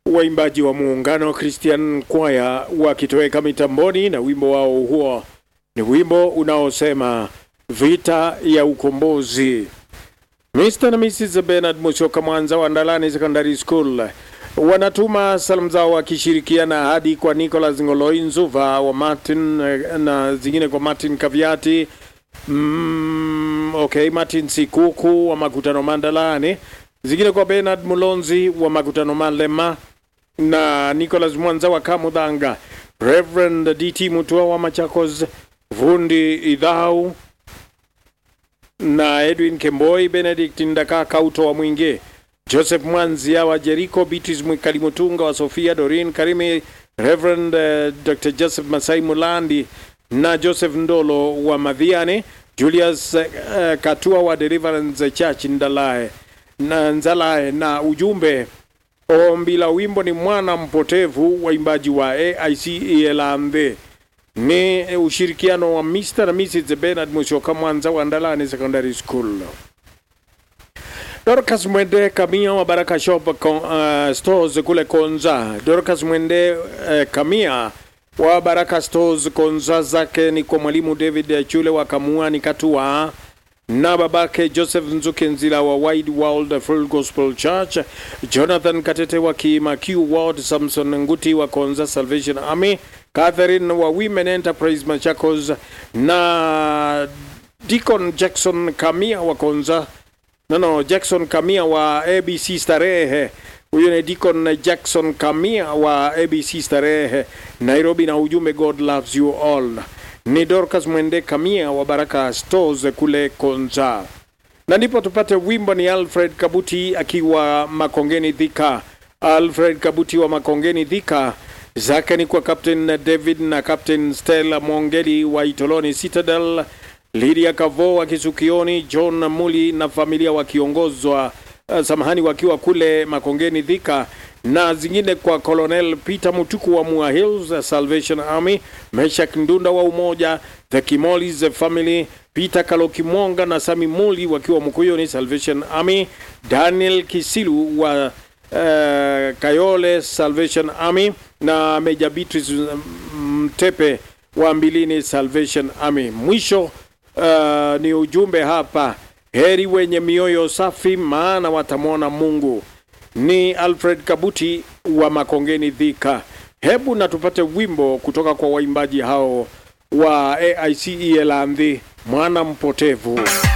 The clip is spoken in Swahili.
waimbaji wa muungano Christian Choir wakitoweka mitamboni na wimbo wao huo ni wimbo unaosema vita ya ukombozi. Mr. na Mrs. Bernard Musyoka Mwanza wa Ndalani Secondary School wanatuma salamu zao wakishirikiana hadi kwa Nicholas Ngoloi Nzuva wa Martin eh, na zingine kwa Martin Kaviati mm, okay, Martin Sikuku wa Makutano Mandalani, zingine kwa Bernard Mulonzi wa Makutano Malema na Nicholas Mwanza wa Kamudhanga, Reverend DT Mutua wa Machakos, Vundi Idhau na Edwin Kemboi, Benedict Ndaka Kauto wa Mwinge, Joseph Mwanzia wa Jericho, Beatrice Mwikali Mutunga wa Sofia, Dorin Karimi, Reverend uh, Dr. Joseph Masai Mulandi na Joseph Ndolo wa Madhiane, Julius uh, Katua wa Deliverance Church Ndalae na Nzalae, na ujumbe ombi la wimbo ni mwana mpotevu, waimbaji wa AIC Elambe ni ushirikiano wa Mr. na Mrs. Bernard Musyoka Mwanza wa Ndalani Secondary School. Dorcas Mwende Kamia wa Baraka Shop uh, Stores kule Konza. Dorcas Mwende uh, Kamia wa Baraka Stores Konza, zake ni kwa mwalimu David Chule wa Kamuani Katua na babake Joseph Nzuke Nzila wa Wide World Full Gospel Church, Jonathan Katete wa Kimakiu Ward, Samson Nguti wa Konza Salvation Army, Catherine wa Women Enterprise Machakos na Deacon Jackson Kamia wa Konza no, no, Jackson Kamia wa ABC Starehe. Huyo ni Deacon Jackson Kamia wa ABC Starehe Nairobi, na ujumbe God loves you all. Ni Dorcas Mwende Kamia wa Baraka Stores kule Konza, na ndipo tupate wimbo ni Alfred Kabuti akiwa Makongeni Dhika. Alfred Kabuti wa Makongeni Dhika zake ni kwa Captain David na Captain Stella Mongeli wa Itoloni Citadel, Lydia Kavo wa Kisukioni, John Muli na familia wakiongozwa uh, samahani, wakiwa kule Makongeni Dhika, na zingine kwa Colonel Peter Mutuku wa Mua Hills Salvation Army, Meshak Ndunda wa Umoja, The Kimolis Family, Peter Kalokimonga na Sami Muli wakiwa Mkuyoni Salvation Army, Daniel Kisilu wa uh, Kayole Salvation Army na Meja Beatrice Mtepe wa Mbilini Salvation Army. Mwisho uh, ni ujumbe hapa, heri wenye mioyo safi, maana watamwona Mungu. Ni Alfred Kabuti wa Makongeni Dhika. Hebu na tupate wimbo kutoka kwa waimbaji hao wa AIC Elandhi, mwana mpotevu.